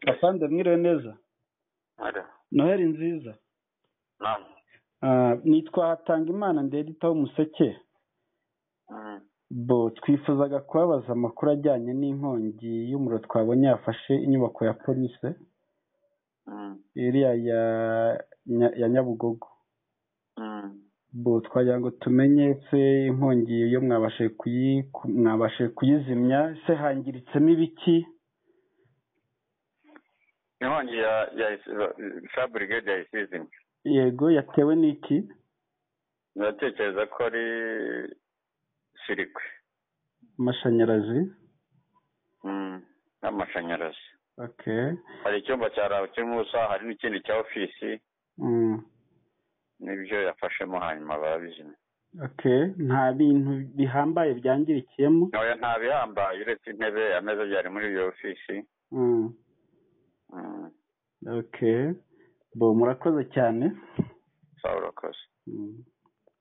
afande mwiriwe neza noheli nziza Ah, nitwa hatangimana ndeditaho umuseke bo twifuzaga kubabaza amakuru ajyanye n'inkongi y'umuriro twabonye yafashe inyubako ya polise iriya ya Nya- ya nyabugogo bo twagira ngo tumenye se inkongi yo mwabashe kuyi ku- mwabashe kuyizimya se hangiritsemo ibiki inkongi ya ya sa burigade yayisizimye yego yatewe n'iki ndatekereza ko ari sirikwi amashanyarazi Mm, n'amashanyarazi okay hari icyumba cya rabu kirimo ubusa hari n'ikindi cya ofisi mm. nibyo yafashemo hanyuma barabizimya okay nta bintu bihambaye byangirikiyemo ntoya nta bihambaye uretse intebe ameza byari muri iyo ofisi mm. Mm, okay bo murakoze cyane sawa urakoze mm.